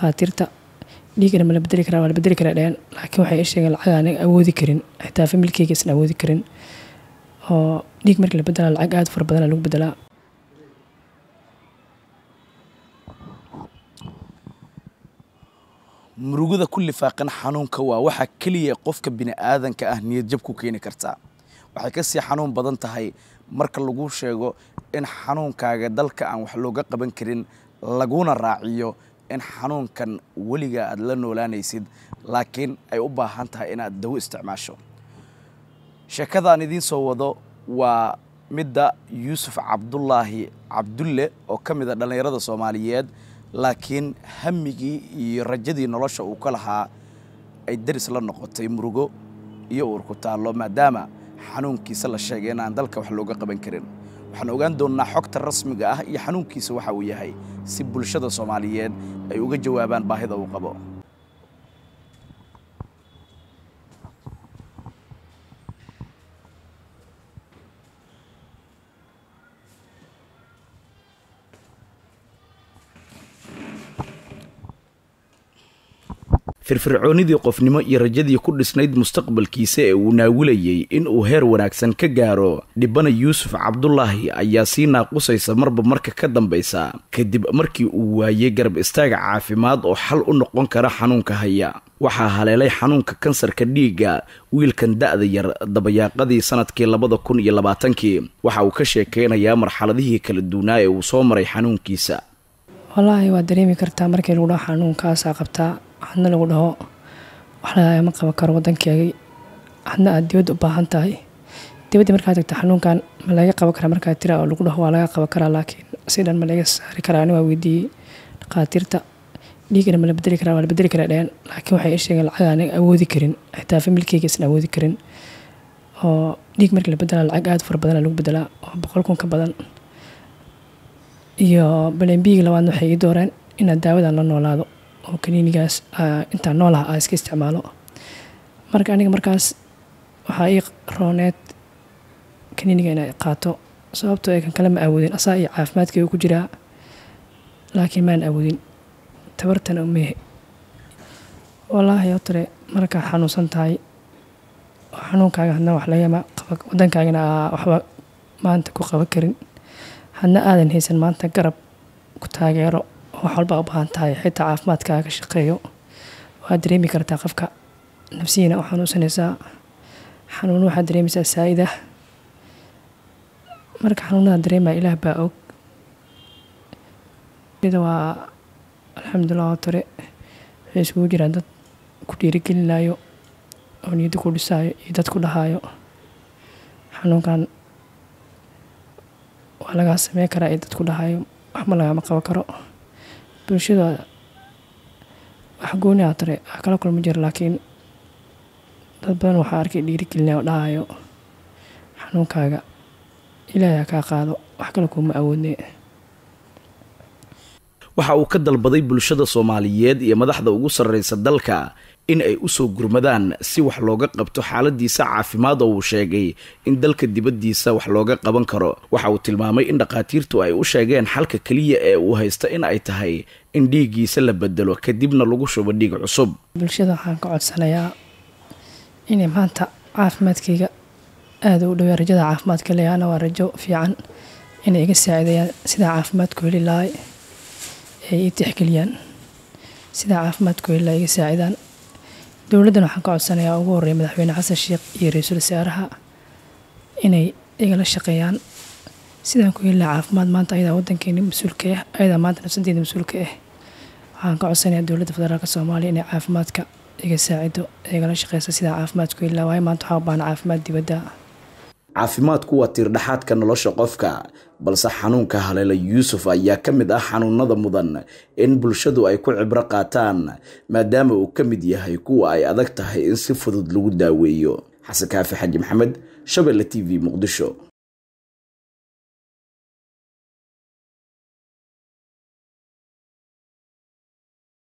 dhaqaatiirta dhiigana ma la bedeli karaa waa la bedeli karaa dheheen laakiin waxay ii sheegeen lacag aniga awoodi karin xitaa familkeyga isan awoodi karin oo dhiig markii la bedelaa lacag aada fara badana lagu bedelaa murugada ku lifaaqan xanuunka waa waxa keliya qofka bini'aadanka ah niyad jab ku keeni kartaa waxay kasii xanuun badan tahay marka lagu sheego in xanuunkaaga dalka aan wax looga qaban karin laguna raaciyo in xanuunkan weligaa aad la noolaanaysid laakiin ay u baahan tahay inaad dawo isticmaasho sheekadaan idiin soo wado waa midda yuusuf cabdulaahi cabdulle oo ka mid a dhallinyarada soomaaliyeed laakiin hamigii iyo rajadii nolosha uu ka lahaa ay daris la noqotay murugo iyo uur ku taallo maadaama xanuunkiisa la sheegay in aan dalka wax looga qaban karin waxaan ogaan doonnaa xogta rasmiga ah iyo xanuunkiisa waxa uu yahay si bulshada soomaaliyeed ay uga jawaabaan baahida uu qabo firfircoonidii qofnimo iyo rajadii ku dhisnayd mustaqbalkiisa ee uu naawilayey in uu heer wanaagsan ka gaaro dhibana yuusuf cabdulaahi ayaa sii naaqusaysa marba marka ka dambaysa kadib markii uu waayey garab istaaga caafimaad oo xal u noqon kara xanuunka haya waxaa haleelay xanuunka kansarka dhiigga wiilkan da'da yar dabayaaqadii sanadkii labada kun iyo labaatankii waxa uu ka sheekeynayaa marxaladihii kala duunaa ee uu soo maray xanuunkiisa wallaahi waad dareemi kartaa markii lagu dhaho xanuunkaasaa qabtaa hadna lagu dhaho wax lagama qaban karo wadankeegii hadna aad dibadda u baahan tahay dibadda markaad tagta xanuunkan ma laga qaban karaa markaad tira oo lagu dhaho waa laga qaban karaa laakiin si dhan ma laga saari karaa ani waa weydiiyey dhaqaatiirta dhiigana ma la bedeli karaa waa la bedeli karaa dheheen laakiin waxay ii sheegeen lacag aniga awoodi karin xitaa familkeyga isan awoodi karin oo dhiig markii la bedelaa lacag aada fara badana lagu bedelaa oo boqol kun ka badan iyo balembiigi labaadna waxay ii dooreen inaad daawadan la noolaado oo kaniinigaas intaan noolaha aa iska isticmaalo marka aniga markaas waxaa ii rooneed kaniiniga inay qaato sababtoo ee kan kale ma awoodin asaa iyo caafimaadkayga ku jiraa laakiin maan awoodin tabartana umehe wallaahi otare markaa xanuunsan tahay oo xanuunkaaga hadna wax lagama qaba wadankaagana aa waxba maanta ku qaban karin hadna aadan haysan maanta garab ku taageero wax walba u baahan tahay xitaa caafimaadkaaga ka shaqeeyo waad dareemi kartaa qofka nafsihiina u xanuunsanaysaa xanuun waxaad dareemaysaa saa-ida marka xanuunada dareemaya ilaah baa og ida waa alxamdulilah oo tore waxay iskugu jiraan dad ku dhiirigelinayo oo niyadda ku dhisaayo iyo dad ku dhahaayo xanuunkan waa lagaa sameyn karaa iyo dad ku dhahaayo waxma lagama qaban karo bulshada wax gooni aa tare wax kala kulma jira laakiin dad badan waxaa arkay dhiirigelinaya oo dhahayo xanuunkaaga ilaahay ha kaa qaado wax kale kuuma awoodne waxa uu ka dalbaday bulshada soomaaliyeed iyo madaxda ugu sarraysa dalka in ay u soo gurmadaan si wax looga qabto xaaladiisa caafimaad oo uu sheegay in dalka dibaddiisa wax looga qaban karo waxa uu tilmaamay in dhakhaatiirtu ay u sheegeen xalka keliya ee uu haysta in ay tahay in dhiiggiisa la bedelo kadibna lagu shubo dhiig cusub bulshada waxaan ka codsanayaa inay maanta caafimaadkayga aada u dhowyaa rajada caafimaadka leeyaana waa rajo fiican inay iga saacidayaan sidaa caafimaadku heli lahay ay ii tixgeliyaan sidaa caafimaadku heli lahay iga saacidaan dowladdan waxaan ka codsanayaa ugu horreeya madaxweyne xasan sheekh iyo ra-iisul wasaaraha inay igala shaqeeyaan sidaan ku heli lahaa caafimaad maanta ayadaa wadankeeni mas-uulka ah ayadaa maanta nafsadeeda mas-uulka ah waxaan ka codsanayaa dowladda federaalk soomaaliya inay caafimaadka iga saacido igala shaqeysa sidaa caafimaadku heli lahaa waayo maanta waxaa u baahna caafimaad dibadda caafimaadku waa tiirdhaxaadka nolosha qofka balse xanuunka haleela yuusuf ayaa ka mid ah xanuunada mudan in bulshadu ay ku cibro qaataan maadaama uu ka mid yahay kuwa ay adag tahay in si fudud lagu daaweeyo xasan kaafi xaji maxamed shabelle t v muqdisho